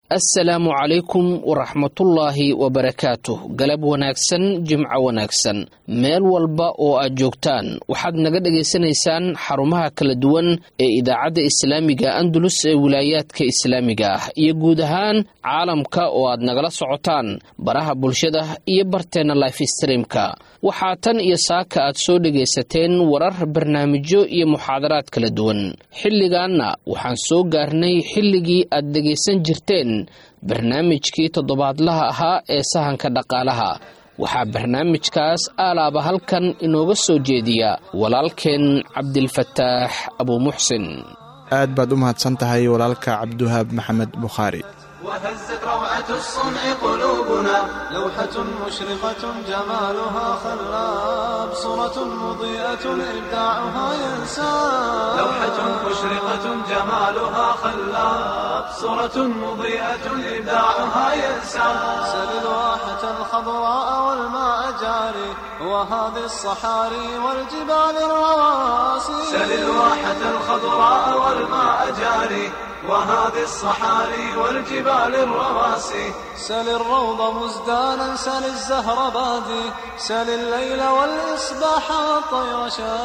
assalaamu calaykum waraxmatullaahi wabarakaatuh galab wanaagsan jimco wanaagsan meel walba oo aad joogtaan waxaad naga dhagaysanaysaan xarumaha kala duwan ee idaacadda islaamiga andalus ee wilaayaadka islaamiga ah iyo guud ahaan caalamka oo aad nagala socotaan baraha bulshada iyo barteenna life streamka waxaa tan iyo saaka aad soo dhegaysateen warar barnaamijyo iyo muxaadaraad kala duwan xilligaanna waxaan soo gaarnay xilligii aad dhegaysan jirteen barnaamijkii toddobaadlaha ahaa ee sahanka dhaqaalaha waxaa barnaamijkaas aalaaba halkan inooga soo jeediya walaalkeen cabdilfataax abuumuxsin aad baad u mahadsan tahay walaalka cabdiwahaab maxamed bukhaari وهزت روعة الصنع قلوبنا لوحة مشرقة جمالها خلاب صورة مضيئة إبداعها ينساب لوحة مشرقة جمالها خلاب صورة مضيئة إبداعها ينساب سل الواحة الخضراء والماء جاري وهذه الصحاري والجبال الرواسي سل الواحة الخضراء والماء جاري وهذه الصحاري والجبال الرواسي سل الروض مزدانا سل الزهر بادي سل الليل والإصباح والطير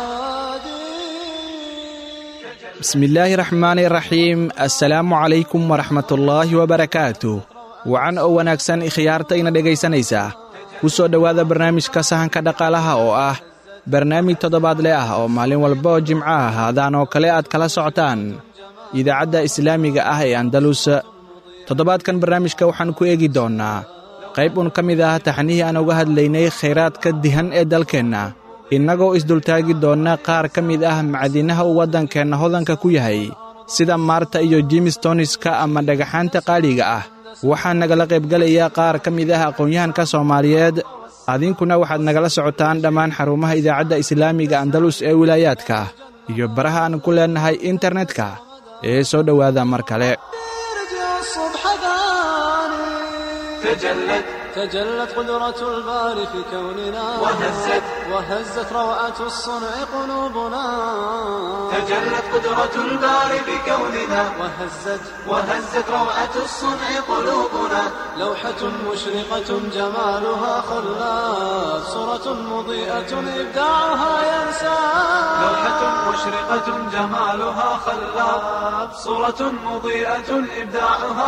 شادي bismi illaahi raxmaani raxiim assalaamu calaykum waraxmatullaahi wabarakaatuh wacan oo wanaagsan ikhyaartayna dhegaysanaysaa ku soo dhowaada barnaamijka sahanka dhaqaalaha oo ah barnaamij toddobaadle ah oo maalin walba oo jimco ah haadaan oo kale aad kala socotaan idaacadda islaamiga ah ee andalus toddobaadkan barnaamijka waxaan ku eegi doonnaa qayb un ka mid ah taxnihii aan uga hadlaynay khayraadka dihan ee dalkeenna innagoo isdultaagi doonna qaar ka mid ah macdinaha uu waddankeenna hodanka ku yahay sida maarta iyo jimistoniska ama dhagaxaanta qaaliga ah waxaa nagala qaybgelaya qaar ka mid ah aqoon-yahanka soomaaliyeed adinkuna waxaad nagala socotaan dhammaan xarumaha idaacadda islaamiga andalus ee wilaayaadka iyo baraha aan ku leennahay internetka ee soo dhowaada mar kale يرجع الصبح ثاني تجلت تجلت قدرة الباري في كوننا وهزت وهزت روعة الصنع قلوبنا تجلت قدرة الباري في كوننا وهزت وهزت روعة الصنع قلوبنا لوحة مشرقة جمالها خلاف صورة مضيئة إبداعها ينسى لوحة مشرقة جمالها خلاف صورة مضيئة إبداعها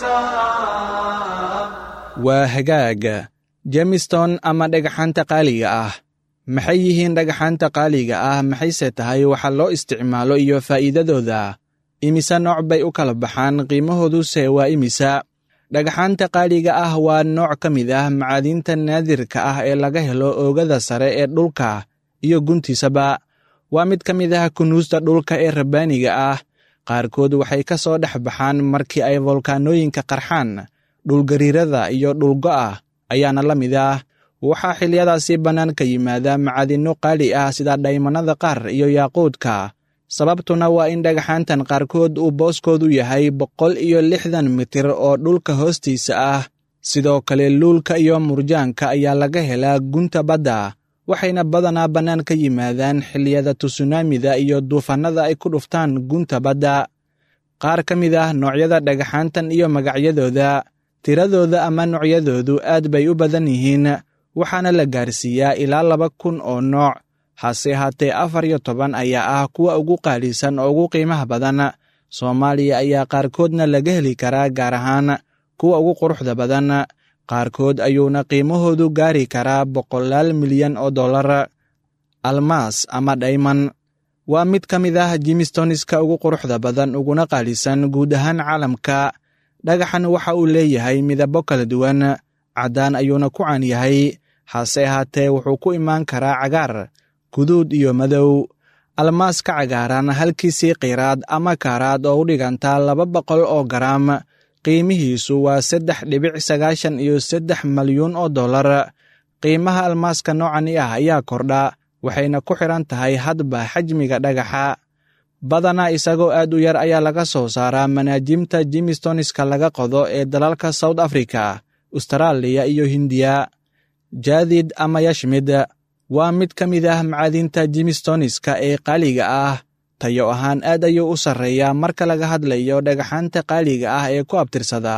ينسى waa hagaag jemiston ama dhagaxaanta qaaliga ah maxay yihiin dhagaxaanta qaaliga ah maxayse tahay waxa loo isticmaalo iyo faa'iidadooda imise nooc bay u kala baxaan qiimahooduse waa imisa dhagaxaanta qaaliga ah waa nooc ka mid ah macaadiinta naadirka ah ee laga helo oogada sare ee dhulka iyo guntiisaba waa mid ka mid ah kunuusta dhulka ee rabbaaniga ah qaarkood waxay ka soo dhex baxaan markii ay volkaanooyinka qarxaan dhulgariirada iyo dhulgo'a ayaana la mid ah waxaa xiliyadaasi bannaan ka yimaada macadinno qaali ah sida dhaymannada qaar iyo yaaquudka sababtuna waa in dhagaxaantan qaarkood uu booskoodu yahay boqol iyo lixdan mitir oo dhulka hoostiisa ah sidoo kale luulka iyo murjaanka ayaa laga helaa gunta badda waxayna badanaa bannaan ka yimaadaan xilliyada tusunaamida iyo duufannada ay ku dhuftaan gunta badda qaar ka mid ah noocyada dhagaxaantan iyo magacyadooda tiradooda ama noocyadoodu aad bay u badan yihiin waxaana la gaarsiiyaa ilaa laba kun oo nooc hase haatee afar iyo toban ayaa ah kuwa ugu qaalisan oo ugu qiimaha badan soomaaliya ayaa qaarkoodna laga heli karaa gaar ahaan kuwa ugu quruxda badan qaarkood ayuuna qiimahoodu gaari karaa boqolaal milyan oo dollar almaas ama dhayman waa mid ka mid ah jimistoniska ugu quruxda badan uguna qaalisan guud ahaan caalamka dhagaxan waxa uu leeyahay midabo kala duwan caddaan ayuuna ku caan yahay hase ahaatee wuxuu ku imaan karaa cagaar guduud iyo madow almaaska cagaaran halkiisii qiiraad ama kaaraad oo u dhigantaa laba boqol oo garaam qiimihiisu waa saddex dhibic sagaashan iyo saddex malyuun oo dollar qiimaha almaaska noocani ah ayaa kordha waxayna ku xidhan tahay hadba xajmiga dhagaxa badanaa isagoo aad u yar ayaa laga soo saaraa manaajimta jimistoniska laga qodo ee dalalka south africa ustaraaliya iyo hindiya jaadid ama yashmid waa mid ka mid ah macaadinta jimistoniska ee qaaliga ah tayo ahaan aad ayuu u sarreeyaa marka laga hadlayo dhagaxaanta qaaliga ah ee ku abtirsada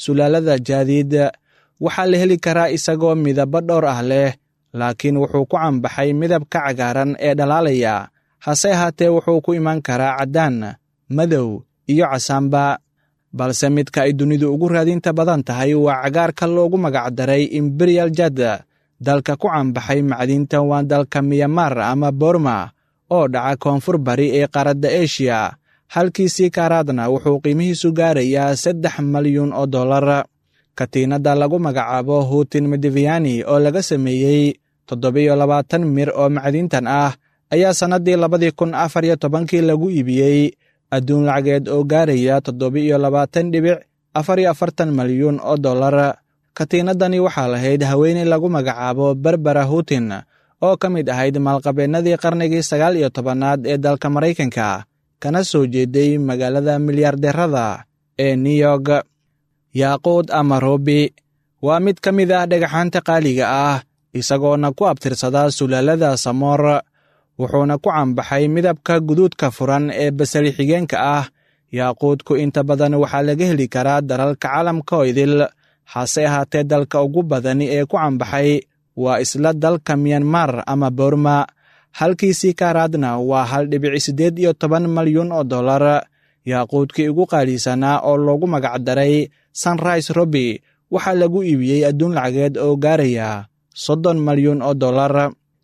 sulaalada jaadiid waxaa la heli karaa isagoo midabo dhowr ah leh laakiin wuxuu ku cambaxay midabka cagaaran ee dhalaalaya hase ahaatee wuxuu ku iman karaa caddaan madow iyo casaanba balse midka ay dunidu ugu raadinta badan tahay waa cagaarka loogu magacdaray imberiyal jad dalka ku cambaxay macdinta waa dalka miyamar ama borma oo dhaca koonfur bari ee qaaradda eshiya halkiisii kaaraadna wuxuu qiimihiisu gaarayaa saddex malyuun oo dollar katiinadda lagu magacaabo huutin medeviyani oo laga sameeyey toddobiyo labaatan mir oo macdintan ah ayaa sannaddii labadii kun afar iyo tobankii lagu iibiyey adduun lacageed oo gaaraya toddoba-iyo labaatan dhibic afar iyo afartan malyuun oo dollar katiinaddani waxaa lahayd haweeney lagu magacaabo berbera huutin oo ka mid ahayd maalqabeennadii qarnigii sagaal iyo tobanaad ee dalka maraykanka kana soo jeeday magaalada milyaardeerada ee new york yaaquud ama robi waa mid ka mid ah dhagaxaanta qaaliga ah isagoona ku abtirsada sulaalada samoor wuxuuna ku cambaxay midabka guduudka furan ee basali xigeenka ah yaaquudku inta badan waxaa laga heli karaa dalalka caalamka oo idil hase ahaatee dalka ugu badani ee ku cambaxay waa isla dalka miyanmar ama borma halkiisii kaaraadna waa hal dhibic siddeed iyo toban malyuun oo dollar yaaquudkii ugu qaalisanaa oo loogu magacdaray sunrise robi waxaa lagu iibiyey adduun lacageed oo gaaraya soddon malyuun oo dollar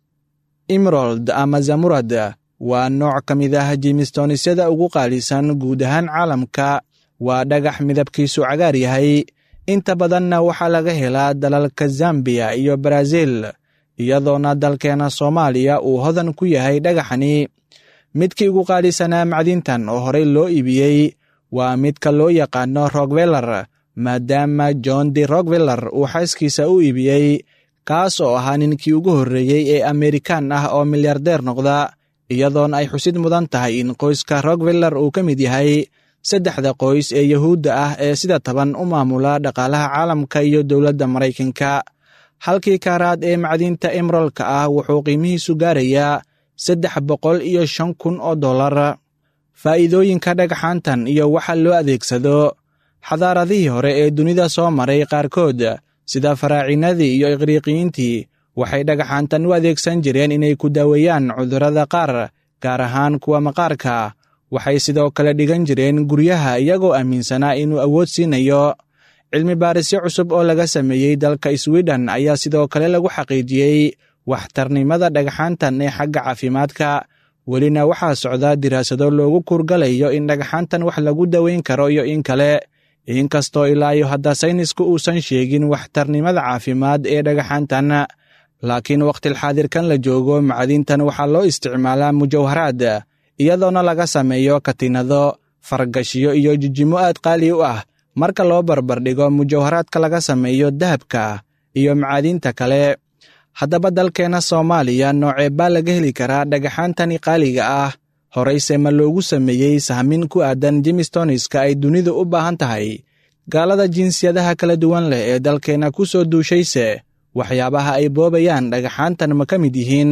imrold ama zamurad waa nooc ka mid ah jimistonisyada ugu qaalisan guud ahaan caalamka waa dhagax midabkiisu cagaar yahay inta badanna waxaa laga helaa dalalka zambiya iyo baraaziil iyadoona dalkeena soomaaliya uu hodan ku yahay dhagaxani midkii ugu qaalisanaa macdintan oo horey loo iibiyey waa midka loo yaqaano rokveller maadaama john d rokveller uu xaaskiisa u iibiyey kaas oo ahaa ninkii ugu horreeyey ee amerikaan ah oo milyardeer noqda iyadoona ay xusid mudan tahay in qoyska rokveller uu ka mid yahay saddexda qoys ee yuhuudda ah ee sida taban u maamula dhaqaalaha caalamka iyo dowladda maraykanka halkii kaaraad ee macdinta emerolka ah wuxuu qiimihiisu gaarayaa saddex boqol iyo shan kun oo dollar faa'iidooyinka dhagaxaantan iyo waxa loo adeegsado xadaaradihii hore ee dunida soo maray qaarkood sida faraacinadii iyo iqriiqiyiintii waxay dhagaxaantan u adeegsan jireen inay ku daaweeyaan cudurrada qaar gaar ahaan kuwa maqaarka waxay sidoo kale dhigan jireen guryaha iyagoo aaminsanaa inuu awood siinayo cilmi baarisyo cusub oo laga sameeyey dalka swiden ayaa sidoo kale lagu xaqiijiyey waxtarnimada dhagaxaantan ee xagga caafimaadka welina waxaa socda diraasado loogu kuurgalayo in dhagaxaantan wax lagu daweyn karo iyo in kale inkastoo ilaa iyo hadda saynisku uusan sheegin waxtarnimada caafimaad ee dhagaxaantan laakiin wakhtilxaadirkan la joogo macdintan waxaa loo isticmaalaa mujawharaad iyadoona laga sameeyo katiinado fargashiyo iyo jijimo aad qaali u ah marka loo barbardhigo mujawharaadka laga sameeyo dahabka iyo macaadiinta kale haddaba dalkeenna soomaaliya noocee baa laga heli karaa dhagaxaantani qaaliga ah horeyse ma loogu sameeyey sahmin ku aadan jimistoniska ay dunidu u baahan tahay gaalada jinsiyadaha kala duwan leh ee dalkeenna ku soo duushayse waxyaabaha ay boobayaan dhagaxaantan ma ka mid yihiin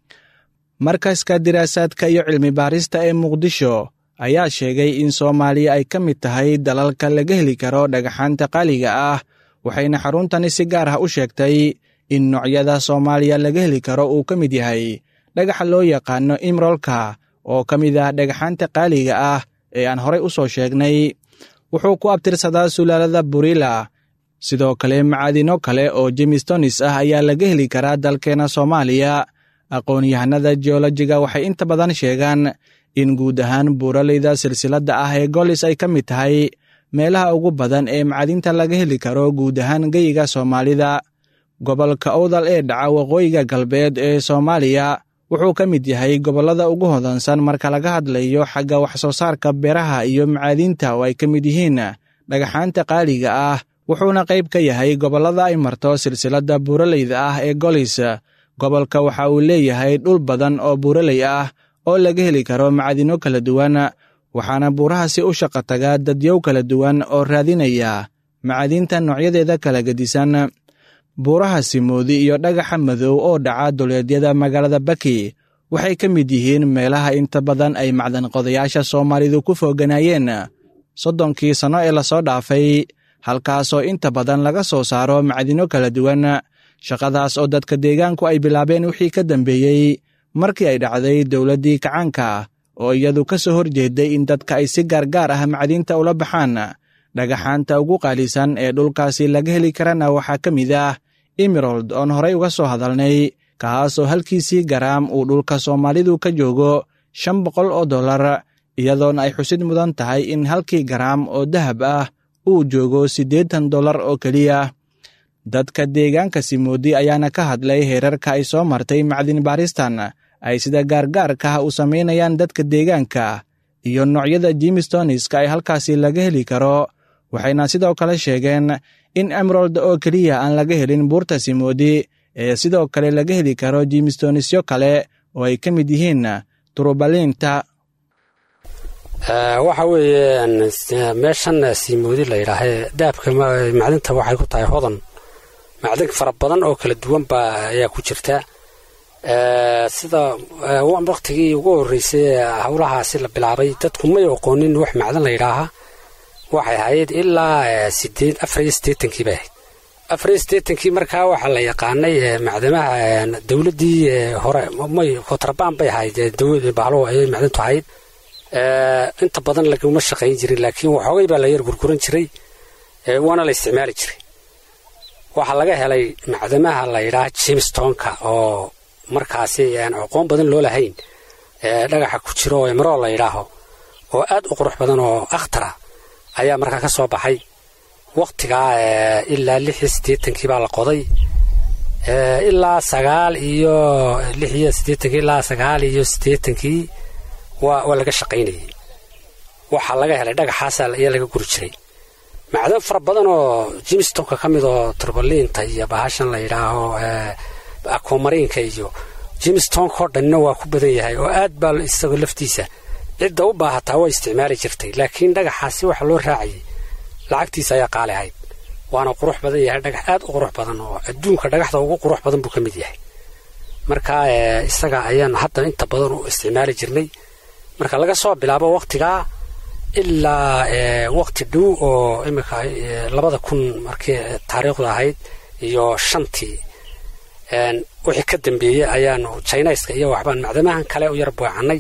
markaska diraasaadka iyo cilmi baarista ee muqdisho ayaa sheegay in soomaaliya ay ka mid tahay dalalka laga heli karo dhagaxaanta qaaliga ah waxayna xaruntani si gaar ah u sheegtay in noocyada soomaaliya laga heli karo uu ka mid yahay dhagaxa loo yaqaano imrolka oo ka mid ah dhagaxaanta qaaliga ah ee aan horey u soo sheegnay wuxuu ku abtirsadaa sulaalada burila sidoo kale macaadino kale oo jimistonis ah ayaa laga heli karaa dalkeena soomaaliya aqoon-yahanada jeolojiga waxay inta badan sheegaan in guud ahaan buuraleyda silsiladda ah ee golis ay ka mid tahay meelaha ugu badan ee macadinta laga heli karo guud ahaan geyiga soomaalida gobolka owdal ee dhaca waqooyiga galbeed ee soomaaliya wuxuu ka mid yahay gobollada ugu hodansan marka laga hadlayo xagga wax-soo saarka beeraha iyo macaadiinta oo ay ka mid yihiin dhagaxaanta qaaliga ah wuxuuna qayb ka yahay gobollada ay marto silsiladda buuraleyda ah ee golis gobolka waxa uu leeyahay dhul badan oo buuraley ah oo laga heli karo macadino kala duwan waxaana buurahaasi u shaqo taga dadyow kala duwan oo raadinaya macadinta noocyadeeda kala gedisan buuraha simoodi iyo dhagaxa madow oo dhaca duleedyada magaalada baki waxay ka mid yihiin meelaha inta badan ay macdan qodayaasha soomaalidu ku fooganaayeen soddonkii sanno ee lasoo dhaafay halkaasoo inta badan laga soo saaro macdino kala duwan shaqadaas oo dadka deegaanku ay bilaabeen wixii ka dambeeyey markii ay dhacday dowladdii kacaanka oo iyadu ka soo horjeeday in dadka ay si gaargaar ah macdinta ula baxaan dhagaxaanta ugu qaalisan ee dhulkaasi laga heli karana waxaa ka mid ah emerold oon horay uga soo hadalnay kaasoo halkiisii garaam uu dhulka soomaalidu ka joogo shan boqol oo dollar iyadoona ay xusid mudan tahay in halkii garaam oo dahab ah uu joogo siddeetan dollar oo keliya dadka deegaanka simoodi ayaana ka hadlay heerarka ay soo martay macdin baaristan ay sida gaargaarka u samaynayaan dadka deegaanka iyo noocyada jimistoniska ay halkaasi laga heli karo waxayna sidoo kale sheegeen in emerold oo keliya aan laga helin buurta simoodi ee sidoo kale laga heli karo jimistonisyo kale oo ay ka mid yihiin turubalinta waxa weeye meeshan simoodi la yidhaahee dahabka macdinta waxay ku tahay hodan macdin fara badan oo kala duwan baa ayaa ku jirta sida waktigii ugu horreysay howlahaasi la bilaabay dadku may oqoonin wax macdan la yidhaaha waxay ahayd ilaa sideed afar iyo siddeetankii bay ahayd afar iyo siddeetankii markaa waxaa la yaqaanay macdamaha dowladdii hore may kontrabaan bay ahayd bahlo ayay macdintu ahayd inta badan laguma shaqayn jirin laakiin waxoogay baa la yar gurguran jiray waana la isticmaali jiray waxaa laga helay macdamaha la yidhaha jimstonka oo markaasi aan aqoon badan loo lahayn dhagaxa ku jiro oo emerol la yidhaaho oo aad u qurux badan oo akhtara ayaa markaa ka soo baxay wakhtigaa ilaa lix iyo siddeetankii baa la qoday ilaa sagaal iyo lix iyo siddeetankii ilaa sagaal iyo siddeetankii waa waa laga shaqaynayay waxaa laga helay dhagaxaasa ayaa laga guri jiray macdan fara badan oo jimstonka ka mid oo turbaliinta iyo bahashan la yidhaaho akomariinka iyo jimstonko dhanna waa ku badan yahay oo aad baa isagoo laftiisa cidda u baahataa waa isticmaali jirtay laakiin dhagaxaasi waxa loo raacayay lacagtiisa ayaa qaali ahayd waana qurux badan yahay dhagax aad u qurux badan oo adduunka dhagaxda ugu qurux badan buu ka mid yahay marka isaga ayaan hadda inta badan u isticmaali jirnay marka laga soo bilaabo wakhtigaa ilaa wakhti dhow oo iminka labada kun markii taariikhdu ahayd iyo shantii wixii ka dambeeyey ayaanu jinaiska iyo waxbaan macdamahan kale u yar buucanay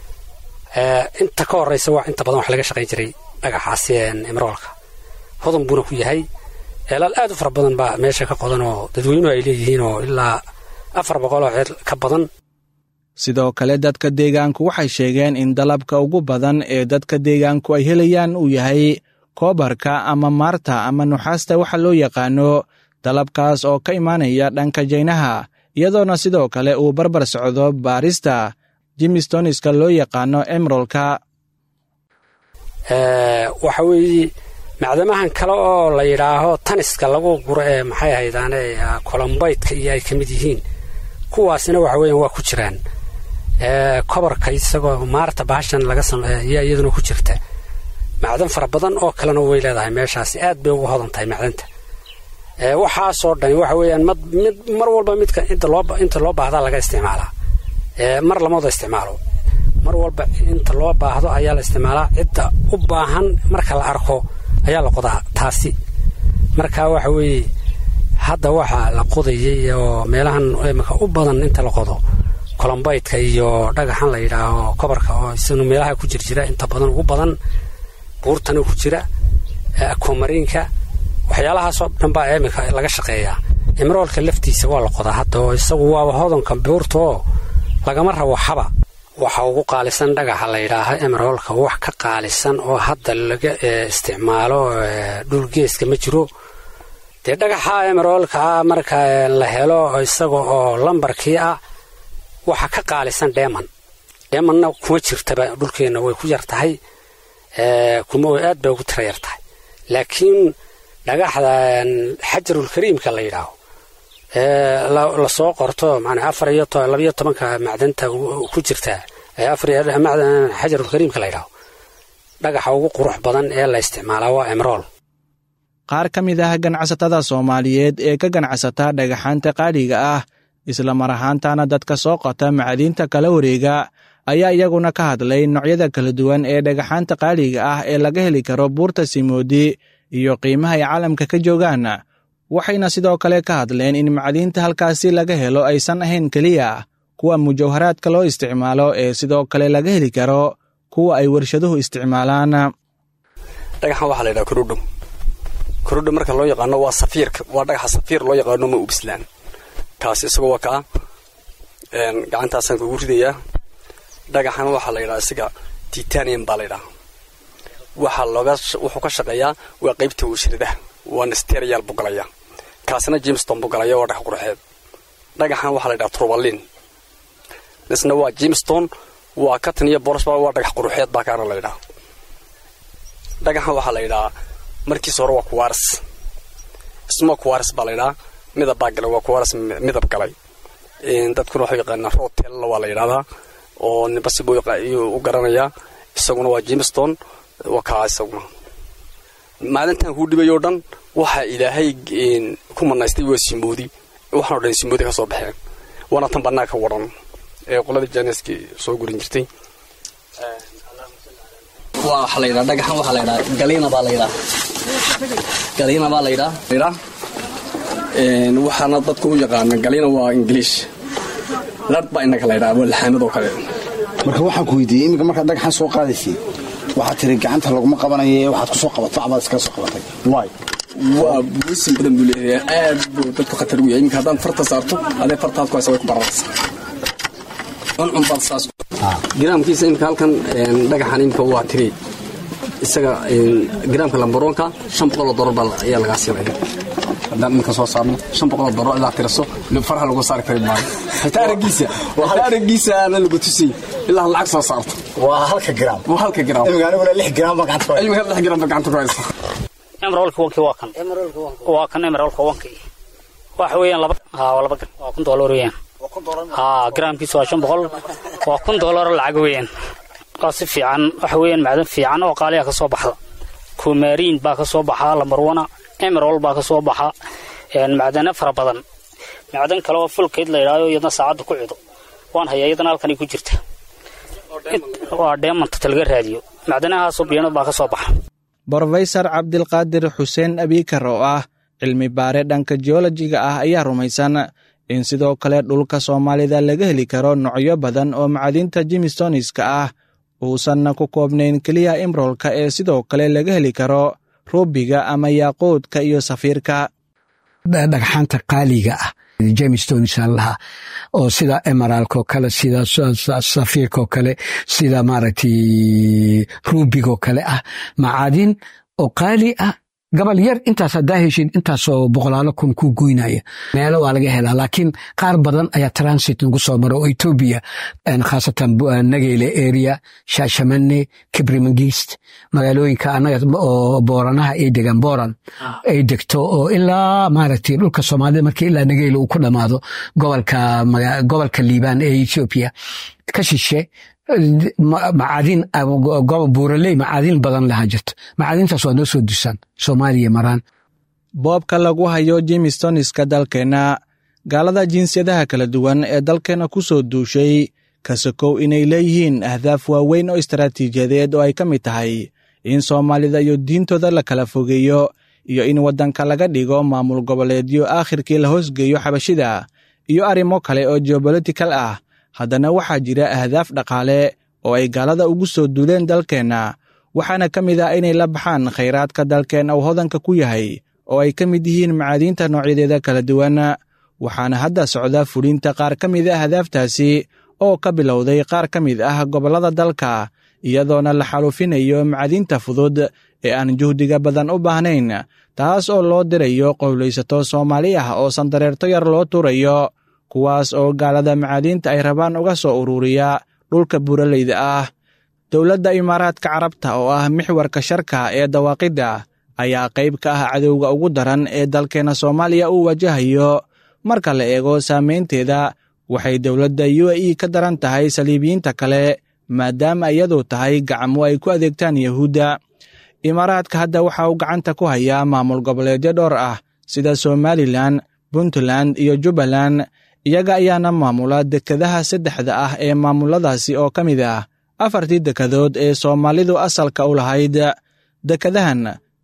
inta ka horeysa waa inta badan wax laga shaqayn jiray dhagaxaasi emeroolka hodan buuna ku yahay eelaal aad u fara badan baa meesha ka qodan oo dadweynuhu ay leeyihiin oo ilaa afar boqol oo ceel ka badan sidoo kale dadka deegaanku waxay sheegeen in dalabka ugu badan ee dadka deegaanku ay helayaan uu yahay koobarka ama maarta ama nuxaasta waxa loo yaqaano dalabkaas oo ka imaanaya dhanka jaynaha iyadoona sidoo kale uu barbar socdo baarista jimistoniska loo yaqaano emerolka waxa weeye macdamahan kale oo la yidhaaho taniska lagu guro ee maxay ahaydaane colombaytka iyo ay ka mid yihiin kuwaasina waxa weeyaan waa ku jiraan kobarka isagoo maarta bahashan laga sameeya iyaduna ku jirta macdan fara badan oo kalena way leedahay meeshaasi aad bay ugu hodan tahay macdanta waxaasoo dhani waxa weeyaan mid mar walba midka inta loo inta loo baahdaa laga isticmaalaa mar lamada isticmaalo mar walba inta loo baahdo ayaa la isticmaalaa cidda u baahan marka la arko ayaa la qodaa taasi marka waxa weeye hadda waxaa la qodayay oo meelahan imika u badan inta la qodo colombaytka iyo dhagaxan la yidhaaho kobarka oo isanu meelaha ku jirjira inta badan ugu badan buurtana ku jira akomariinka waxyaalahaasoo dhan baa imika laga shaqeeyaa emeroolka laftiisa waa la qodaa hadda oo isagu waaba hodanka buurta oo lagama rabo xaba waxa ugu qaalisan dhagaxa la yidhaaho emeroolka wax ka qaalisan oo hadda laga isticmaalo dhulgeeska ma jiro dee dhagaxa emeroolkaa marka la helo isaga oo lambarkii ah waxa ka qaalisan dheeman dheemanna kuma jirtaba dhulkeenna way ku yar tahay kuma way aad bay ugu tira yar tahay laakiin dhagaxda xajarulkariimka la yidhaaho lasoo qorto manaa afar iyo labayo tobanka macdanta ku jirta xajarulkariimka la yidhaaho dhagaxa ugu qurux badan ee la isticmaalaa waa emerool qaar ka mid ah ganacsatada soomaaliyeed ee ka ganacsata dhagaxaanta qaaliga ah isla mar ahaantana dadka soo qota macadiinta kala wareega ayaa iyaguna ka hadlay noocyada kala duwan ee dhagaxaanta qaaliga ah ee laga heli karo buurta simoodi iyo qiimaha ay caalamka ka joogaan waxayna sidoo kale ka hadleen in macdiinta halkaasi laga helo aysan ahayn keliya kuwa mujawharaadka loo isticmaalo ee sidoo kale laga heli karo kuwa ay warshaduhu isticmaalaan dhagaxan waxaa la yidhaha korudhum korudhum marka loo yaqaano waa safiirka waa dhagaxa safiir loo yaqaano ma ubislaan kaasi isagoo waa kaa gacantaasaan kugu ridayaa dhagaxan waxaa la yidhaha isaga titanium baa la yidhaha waxaa looga wuxuu ka shaqeeyaa waa qaybta warshadaha waana steriyaal buu galaya kaasina jimston buu galaya waa dhagax qurxeed dhagaxan waxaa la yidhaha turbalin isna waa jimston waa katan iyo boolosba waa dhagax quruxeed baa kaana la yidhaha dhagaxan waxaa la yidhahaa markiisa hore waa kuwaras isma kuwaras baa la yidhahaa midab baa galay waa kuwaras midab galay dadkuna waxuu yaqaanaa rootella waa la yidhahdaa oo nibasi buu u garanayaa isaguna waa jimston waa kaa isaguna maalintan kuu dhibay oo dhan waxaa ilaahay ku manaystay waa simoodi waxaan o dhan simoodi ka soo baxeen waana tan bannaan ka waran ee qoladii janeski soo gurin jirtay waxaa la yidhaha dhagaxan waxaa la yidhaha galiina baa la yidhaha galiina baa la yidhaha yidhaha waxaana dadku u yaqaana galiina waa ingiliish ladh baa innaka la yidhaha waa laxaanadoo kale marka waxaan ku weydiiyey iminka markaad dhagaxan soo qaadaysay waxaad tiri gacanta laguma qabanaye waxaad ku soo qabato abaad iskaga soo qabatay waay waa buusin badan buu leeyahay aad buu dadku khatar u yahay iminka haddaan farta saarto adee fartaad ku haysa way ku bararaysa cuncun baad saas giraamkiisa iminka halkan dhagaxan iminka waa tiri isaga giraamka lambaroonka shan boqoloo dolar baa ayaa lagaa siinaya haddaan iminka soo saarno shan boqoloo dolar ilaa tiraso faraha lagu saari kari maayo xitaa araggiisa xitaa araggiisa aana lagu tusay ilaa lacag soo saarto waa halka giraam waa halka giraam iminka aniguna lix giraam baa gacanta ku haysa iminka lix giraam baa gacanta ku haysa emeralka wanki waa kan waa kan emeralka wanki waxa weeyaan laba haa waa laba waa kun doolar weeyaan haa garaamkiisu waa shan boqol waa kun doolar lacag weeyaan waa si fiican waxa weeyaan macdan fiican oo qaaliya ka soo baxda kumariin baa ka soo baxa lamarwana emerald baa ka soo baxa macdana fara badan macdan kale oo fulkeyd la yidhaahdo iyadna saacadda ku cido waan hayaa iyadana halkanay ku jirta waa dheemanta laga raadiyo macdanahaasoo biyanad baa ka soo baxa brofesor cabdilqaadir xuseen abiikar oo ah cilmi baare dhanka jeolojiga ah ayaa rumaysan in sidoo kale dhulka soomaalida laga heli karo noocyo badan oo macdinta jimistoniska ah uusanna ku koobnayn keliya imrolka ee sidoo kale laga heli karo ruubiga ama yaaquudka iyo safiirka dhagxaanta qaaliga ah jemstonisaan lahaa oo sida emeralkoo kale sida safiirkoo kale sida maaragtay ruubigoo kale ah macaadin oo qaali ah gabal yar intaas haddaa heshid intaasoo boqolaalo kun ku goynaya meelo waa laga helaa laakiin qaar badan ayaa transit nagu soo mara oo etoobiya khaasatan nageyle area shaashamane kibrimangist magaalooyinka anaga oo booranaha ay degaan booran ay degto oo ilaa maaragtay dhulka soomaalida markii ilaa nageyle uu ku dhammaado gobolka gobolka liibaan ee etoobiya ka shishe macaadin buuraley macaadin badan lahaa jirto macaadintaas waa noo soo dusaan soomaaliya maraan boobka lagu hayo jimistoniska dalkeenna gaalada jinsiyadaha kala duwan ee dalkeenna ku soo duushay kasakow inay leeyihiin ahdaaf waaweyn oo istaraatiijiyadeed oo ay ka mid tahay in soomaalida iyo diintooda la kala fogeeyo iyo in waddanka laga dhigo maamul goboleedyo aakhirkii la hoosgeeyo xabashida iyo arrimo kale oo geobolitical ah haddana waxaa jira ahdaaf dhaqaale oo ay gaalada ugu soo duuleen dalkeenna waxaana ka mid ah inay la baxaan khayraadka dalkeenna uu hodanka ku yahay oo ay ka mid yihiin macaadiinta noocyadeeda kala duwan waxaana hadda socda fulinta qaar ka mid a ahdaaftaasi oo ka bilowday qaar ka mid ah gobollada dalka iyadoona la xalufinayo macadiinta fudud ee aan juhdiga badan u baahnayn taas oo loo dirayo qowlaysato soomaali ah oo sandareerto yar loo tuurayo kuwaas oo gaalada macaadiinta ay rabaan uga soo ururiya dhulka buuraleyda ah dowladda imaaraadka carabta oo ah mixwarka sharka ee dawaaqidda ayaa qayb ka ah cadowga ugu daran ee dalkeenna soomaaliya uu wajahayo marka la eego saamaynteeda waxay dowladda u a e ka daran tahay saliibiyiinta kale maadaama iyadu tahay gacmo ay ku adeegtaan yahuudda imaaraadka hadda waxa uu gacanta ku hayaa maamul goboleedyo dhowr ah sida somalilan puntland iyo jubbaland iyaga ayaana maamula dekadaha saddexda ah ee maamuladaasi oo ka mid ah afartii dekadood ee soomaalidu asalka u lahayd dekadahan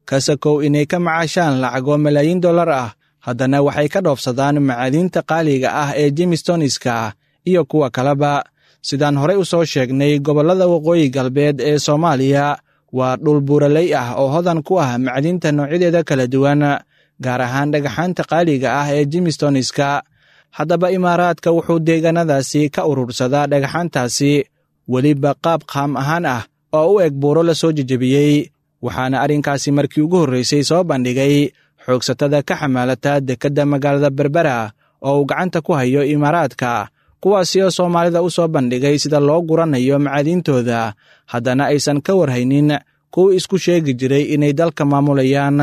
kasakow inay ka macaashaan lacago malaayiin dollar ah haddana waxay ka dhoofsadaan macaadiinta qaaliga ah ee jimistoniska iyo kuwa kaleba sidaan horey u soo sheegnay gobollada waqooyi galbeed ee soomaaliya waa dhul buuraley ah oo hodan ku ah macdinta noocyadeeda kala duwan gaar ahaan dhagaxaanta qaaliga ah ee jimistoniska haddaba imaaraadka wuxuu deegaanadaasi ka urursadaa dhagaxaantaasi weliba qaab qaam ahaan ah oo u eg buuro la soo jejebiyey waxaana arrinkaasi markii ugu horraysay soo bandhigay xoogsatada ka xamaalata dekedda magaalada berbera oo uu gacanta ku hayo imaaraadka kuwaasi oo soomaalida u soo bandhigay sida loo guranayo macaadiintooda haddana aysan ka warhaynin kuwa isku sheegi jiray inay dalka maamulayaan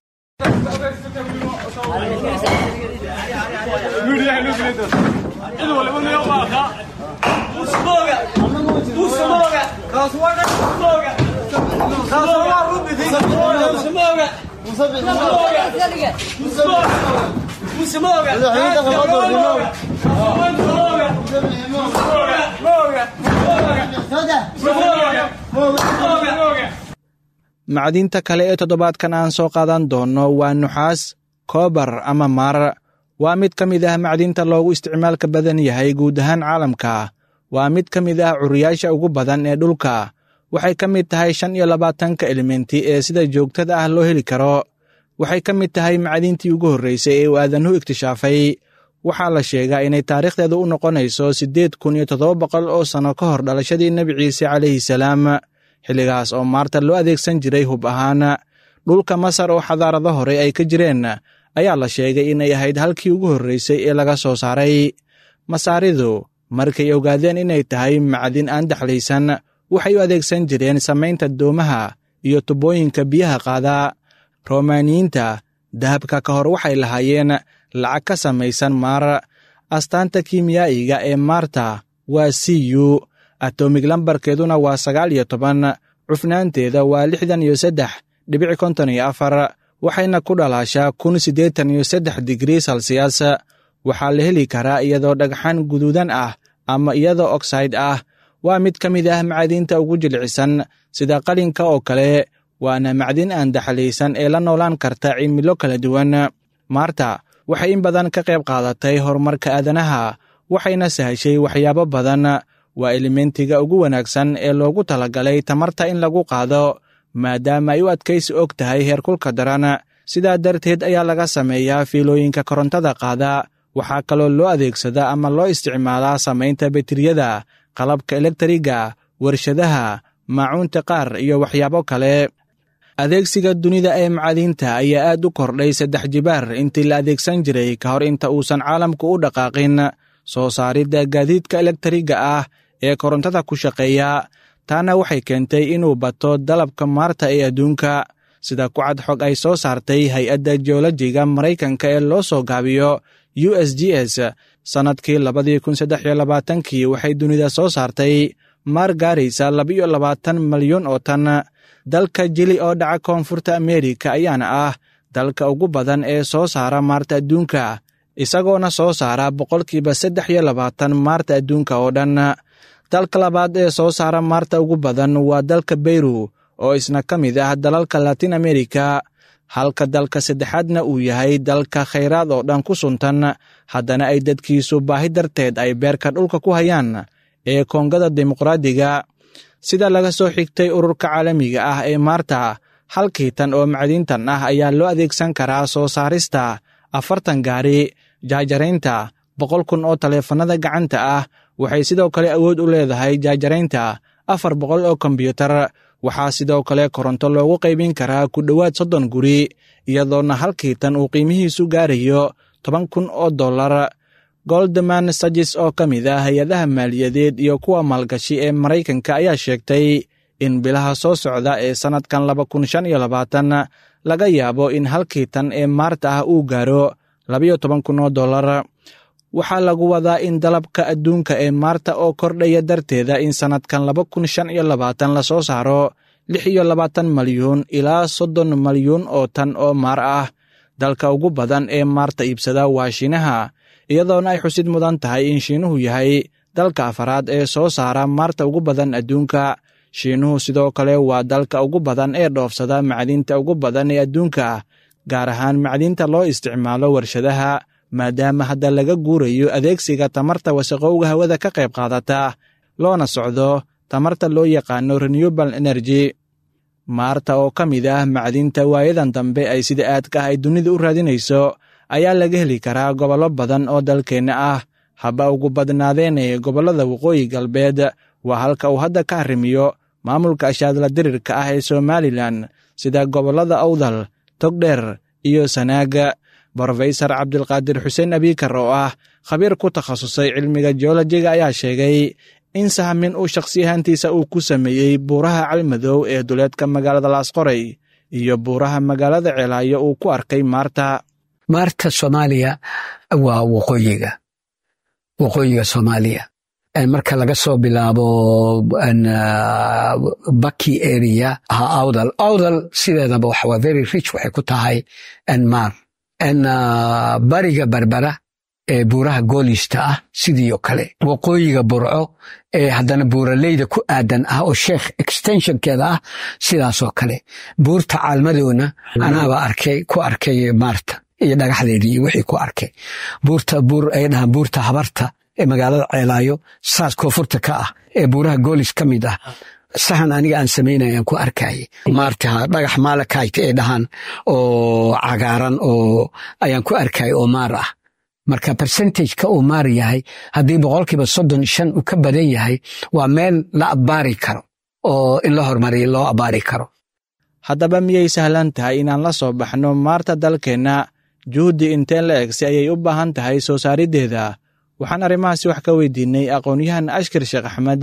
macdiinta kale ee toddobaadkan aan soo qaadan doonno waa nuxaas koobar ama maar waa mid ka mid ah macdinta loogu isticmaalka badan yahay guud ahaan caalamka waa mid ka mid ah curiyaasha ugu badan ee dhulka waxay ka mid tahay shan iyo labaatanka elementi ee sida joogtada ah loo heli karo waxay ka mid tahay macdintii ugu horraysay ee uu aadanuhu iktishaafay waxaa la sheegaa inay taariikhdeedu u noqonayso siddeed kun iyo toddoba boqol oo sanno ka hor dhalashadii nebi ciise calayhi salaam xilligaas oo maarta loo adeegsan jiray hub ahaan dhulka masar oo xadaarado hore ay ka jireen ayaa la sheegay inay ahayd halkii ugu horraysay ee laga soo saaray masaaridu markay ogaadeen inay tahay macdin aan daxlaysan waxay u adeegsan jireen samaynta doomaha iyo tubooyinka biyaha qaada romaaniyiinta dahabka ka hor waxay lahaayeen lacag ka samaysan maar astaanta kimiyaa'iga ee maarta waa c u atomig lambarkeeduna waa sagaal iyo toban cufnaanteeda waa lixdan iyo saddex dhibic konton iyo afar waxayna ku dhalaashaa kun siddeetan iyo saddex digrii salsiyas waxaa la heli karaa iyadoo dhagxan guduudan ah ama iyadoo oxide ah waa mid ka mid ah macdiinta ugu jilcisan sida qalinka oo kale waana macdin aan daxlaysan ee la noolaan karta cimilo kala duwan maarta waxay in badan ka qayb qaadatay horumarka aadanaha waxayna sahashay waxyaabo badan waa elementiga ugu wanaagsan ee loogu talagalay tamarta in lagu qaado maadaama ay u adkaysi og tahay heerkulka daran sidaa darteed ayaa laga sameeyaa fiilooyinka korontada qaada waxaa kaloo loo adeegsadaa ama loo isticmaalaa samaynta beteriyada qalabka elektriga warshadaha maacuunta qaar iyo waxyaabo kale adeegsiga dunida ee macadiinta ayaa aad u kordhay saddex jibaar intii la adeegsan jiray ka hor inta uusan caalamku u dhaqaaqin soo saaridda gaadiidka elektriga ah ee korontada ku shaqeeya taana waxay keentay inuu bato dalabka maarta ee adduunka sida kucad xog ay soo saartay hay-adda jeolojiga maraykanka ee loo soo gaabiyo u s g s sannadkii labadii kun saddex iyo labaatankii waxay dunida soo saartay maar gaaraysa labiyo labaatan malyan oo tan dalka jili oo dhaca koonfurta ameerika ayaana ah dalka ugu badan ee soo saara maarta adduunka isagoona soo saara boqolkiiba saddex iyo labaatan maarta adduunka oo dhan dalka labaad ee soo saara maarta ugu badan waa dalka beyru oo isna ka mid ah dalalka latin amerika halka dalka saddexaadna uu yahay dalka khayraad oo dhan ku suntan haddana ay dadkiisu baahi darteed ay beerka dhulka ku hayaan ee koongada dimuqraadiga sida laga soo xigtay ururka caalamiga ah ee maarta halkii tan oo macdiintan ah ayaa loo adeegsan karaa soo saarista afartan gaari jaajaraynta boqol kun oo taleefannada gacanta ah waxay sidoo kale awood u leedahay jaajaraynta afar boqol oo kombyuutar waxaa sidoo kale koronto loogu qaybin karaa ku dhowaad soddon guri iyadoona halkii tan uu qiimihiisu gaarayo toban kun oo dollar goldman sajis oo ka mid ah hay-adaha maaliyadeed iyo kuwa maalgashi ee maraykanka ayaa sheegtay in bilaha soo socda ee sannadkan laba kun shan iyo labaatan laga yaabo in halkii tan ee maarta ah uu gaaro labayo toban kun oo dollar waxaa lagu wadaa in dalabka adduunka ee maarta oo kordhaya darteeda in sannadkan laba kun shan iyo labaatan la soo saaro lix iyo labaatan malyuun ilaa soddon malyuun oo tan oo maar ah dalka ugu badan ee maarta iibsada waa shiinaha iyadoona ay xusid mudan tahay in shiinuhu yahay dalka afaraad ee soo saara maarta ugu badan adduunka shiinuhu sidoo kale waa dalka ugu badan ee dhoofsada macdinta ugu badan ee adduunka gaar ahaan macdinta loo isticmaalo warshadaha maadaama hadda laga guurayo adeegsiga tamarta wasaqowga hawada ka qayb qaadata loona socdo tamarta loo yaqaano renewable energy maarta oo ka mid ah macdinta waayadan dambe ay sida aadka ah ay dunida u raadinayso ayaa laga heli karaa gobollo badan oo dalkeenna ah haba ugu badnaadeen ee gobollada waqooyi galbeed waa halka uu hadda ka arrimiyo maamulka ashaadla dirirka ah ee somalilan sida gobollada awdal togdheer iyo sanaaga brofesor cabdilqaadir xuseen abiikar oo ah khabiir ku takhasusay cilmiga jeolojiga ayaa sheegay in sahmin uu shakhsi ahaantiisa uu ku sameeyey buuraha calmadow ee duleedka magaalada laasqoray iyo buuraha magaalada ceelaayo uu ku arkay maarta maarta soomaaliya waa waqooyiga waqooyiga soomaaliya marka laga soo bilaabo baki area awdal awdal sideedaba waa very rich waxay ku tahay maar bariga berbera ee buuraha goolista ah sidii oo kale waqooyiga burco ee haddana buuraleyda ku aadan ah oo sheekh extensionkeeda ah sidaasoo kale buurta caalmadowna anaaba arkay ku arkay maarta iyo dhagaxdeedii iyo wixii ku arkay buurta buur ay dhahaan buurta habarta ee magaalada ceelaayo saas koonfurta ka ah ee buuraha goolis ka mid ah sahan aniga aan samaynayaan ku arkayay maarta dhagax maalakayt ee dhahaan oo cagaaran oo ayaan ku arkayay oo maar ah marka percentageka uu maar yahay haddii boqolkiiba soddon shan uu ka badan yahay waa meel la abbaari karo oo in la horumariya loo abbaari karo haddaba miyay sahlan tahay inaan la soo baxno maarta dalkeenna juhdi inteen la eg si ayay u baahan tahay soo saariddeeda waxaan arrimahaasi wax ka weydiinay aqoon-yahan ashkar sheekh axmed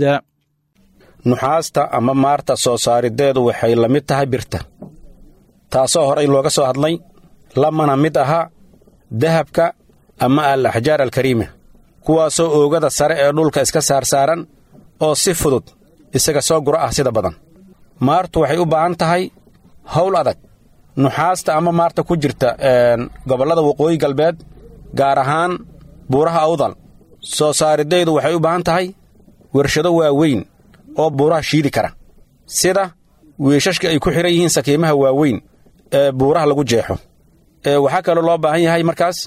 nuxaasta ama maarta soo saariddeedu waxay la mid tahay birta taasoo horay looga soo hadlay lamana mid aha dahabka ama al axjaar alkariima kuwaasoo oogada sare ee dhulka iska saarsaaran oo si fudud isaga soo gura ah sida badan maartu waxay u baahan tahay howl adag nuxaasta ama maarta ku jirta gobollada waqooyi galbeed gaar ahaan buuraha awdal soo saariddeedu waxay u baahan tahay wershado waaweyn oo buuraha shiidi kara sida wiishashka ay ku xidhan yihiin sakiimaha waaweyn ee buuraha lagu jeexo waxaa kaloo loo baahan yahay markaas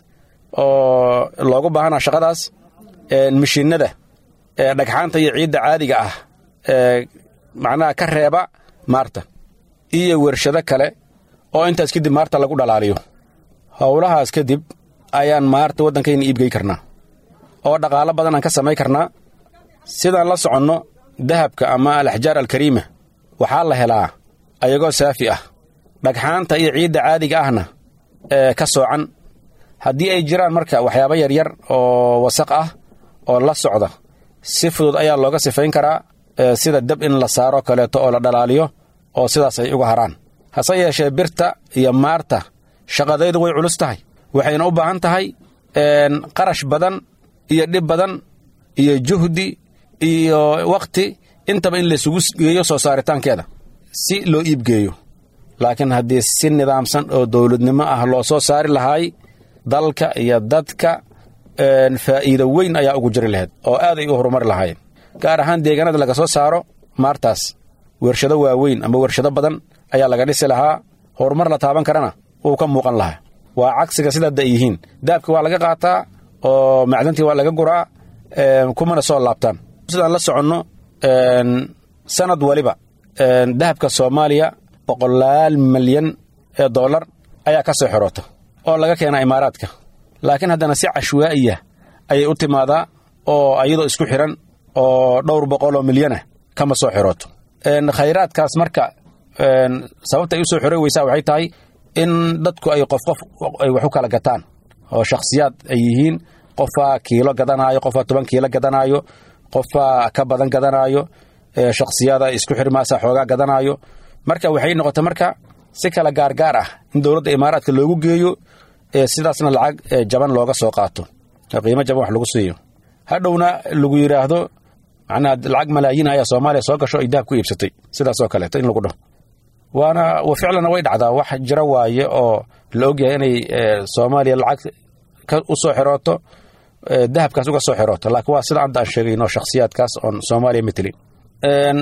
oo loogu baahanaa shaqadaas mishiinnada ee dhagxaanta iyo ciidda caadiga ah ee macnaha ka reeba maarta iyo wershado kale oo intaas kadib maarta lagu dhalaaliyo howlahaas kadib ayaan maarta waddankayna iibgey karnaa oo dhaqaalo badan aan ka samay karnaa sidaan la soconno dahabka ama alaxjaar alkariima waxaa la helaa ayagoo saafi ah dhagxaanta iyo ciidda caadiga ahna ee ka soocan haddii ay jiraan marka waxyaabo yaryar oo wasaq ah oo la socda si fudud ayaa looga sifayn karaa sida dab in la saaro kaleeto oo la dhalaaliyo oo sidaas ay uga haraan hase yeeshee birta iyo maarta shaqadaydu way culus tahay waxayna u baahan tahay qarash badan iyo dhib badan iyo juhdi iyo wakhti intaba in laysugu geeyo soo saaritaankeeda si loo iibgeeyo laakiin haddii si nidaamsan oo dowladnimo ah loo soo saari lahaay dalka iyo dadka faa'iido weyn ayaa ugu jiri lahayd oo aaday u horumari lahaayeen gaar ahaan deegaanada laga soo saaro maartaas wershado waaweyn ama wershado badan ayaa laga dhisi lahaa horumar la taaban karana wuu ka muuqan lahaa waa cagsiga sidaada ay yihiin daabki waa laga qaataa oo macdantii waa laga guraa kumana soo laabtaan sidaan la soconno sanad waliba dahabka soomaaliya boqolaal milyan ee dollar ayaa ka soo xiroota oo laga keenaa imaaraadka laakiin haddana si cashwaa'iya ayay u timaadaa oo ayadoo isku xidhan oo dhowr boqoloo milyanah kama soo xirooto khayraadkaas marka sababta ay u soo xiro weysaa waxay tahay in dadku ay qof qof ay wax u kala gataan oo shakhsiyaad ay yihiin qofaa kiilo gadanaayo qofaa toban kiilo gadanaayo qofaa ka badan gadanaayo shakhsiyaada isku xirmaasa xoogaa gadanaayo marka waxay noqota marka si kala gaargaar ah in dowladda imaaraadka loogu geeyo sidaasna lacag jaban looga soo qaato qiimo jaban wax lagu siiyo hadhowna lagu yidhaahdo macnaha lacag malaayiin ayaa soomaaliya soo gasho ay dahab ku iibsatay sidaasoo kaleeto in lagu dhaho waana ficlana way dhacdaa wax jira waaye oo la ogyahay inay soomaaliya lacag u soo xirooto dahabkaas uga soo xirooto laakiin waa sida hadda aan sheegayno shakhsiyaadkaas oon soomaaliya metelin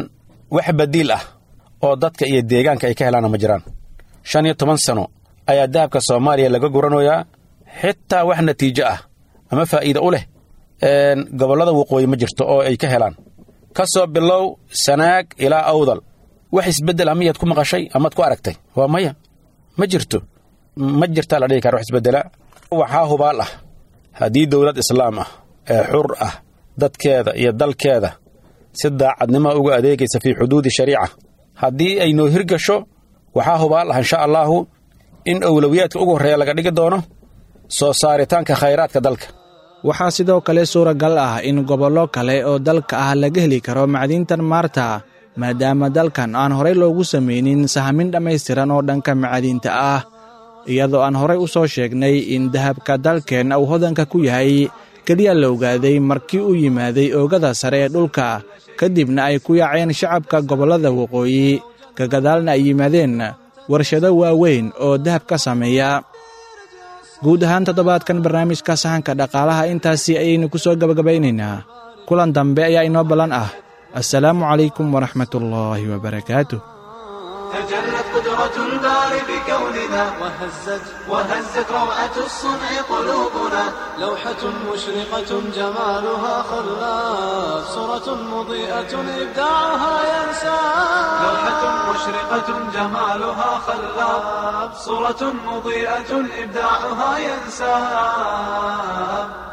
wax badiil ah oo dadka iyo deegaanka ay ka helaanna ma jiraan shan iyo toban sano ayaa dahabka soomaaliya laga guranayaa xitaa wax natiijo ah ama faa'iida u leh gobollada waqooyi ma jirto oo ay ka helaan ka soo bilow sanaag ilaa awdal wax isbeddel ah miyaad ku maqashay amaad ku aragtay waa maya ma jirto ma jirtaa la dhihi kara wax isbeddela waxaa hubaal ah haddii dowlad islaam ah ee xur ah dadkeeda iyo dalkeeda si daacadnimo uga adeegaysa fii xuduudi shariica haddii ay noo hirgasho waxaa hubaal ah insha allaahu in owlowiyaadka ugu horreeya laga dhigi doono soo saaritaanka khayraadka dalka waxaa sidoo kale suuragal ah in gobollo kale oo dalka ah laga heli karo macdintan maarta maadaama dalkan aan horey loogu samaynin sahamin dhammaystiran oo dhanka macadiinta ah iyadoo aan horey u soo sheegnay in dahabka dalkeenna uu hodanka ku yahay keliya la ogaaday markii uu yimaaday oogada sare ee dhulka kadibna ay ku yaaceen shacabka gobollada waqooyi ka gadaalna ay yimaadeen warshado waaweyn oo dahab ka sameeya guud ahaan toddobaadkan barnaamijka sahanka dhaqaalaha intaasi ayaynu ku soo gabagabaynaynaa kulan dambe ayaa inoo ballan ah assalaamu calaykum waraxmatullaahi wabarakaatuh تجلت قدرة الباري بكوننا وهزت وهزت روعة الصنع قلوبنا لوحة مشرقة جمالها خلاف صورة مضيئة إبداعها ينسى لوحة مشرقة جمالها خلاف صورة مضيئة إبداعها ينسى